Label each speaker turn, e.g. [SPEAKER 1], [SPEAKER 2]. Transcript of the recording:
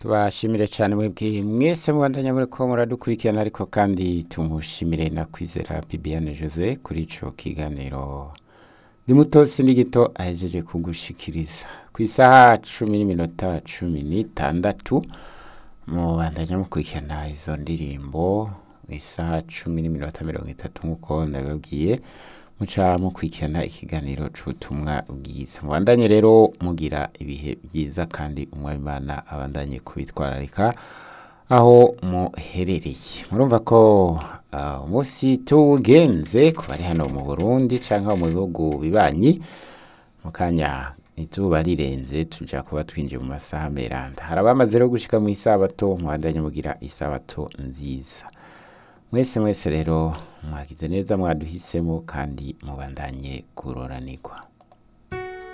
[SPEAKER 1] tubashimire cyane mwebwe mwese mubandanya muri ko muradukurikirana ariko kandi tumushimire na kwizera bibiane jose kuri ico kiganiro ndi muto sindi gito ahejeje kugushikiriza ku isaha cumi n'iminota cumi n'itandatu mubandanya mukurikirana izo ndirimbo isaha cumi n'iminota mirongo itatu nk'uko nabibabwiye muca mukurikirana ikiganiro c'ubutumwa bwiza mubandanye rero mugira ibihe byiza kandi umwabimana abandanye kubitwararika aho muherereye murumva ko uh, umunsi tuwugenze ku bari hano mu burundi canke mu bihugu bibanyi mu kanya izuba rirenze tuja kuba twinjiye mu masaha meranda hari abamaze rero gushika mu isabato mubandanye mugira isabato nziza mwese mwese rero mwagize neza mwaduhisemo kandi mubandanye kuroranirwa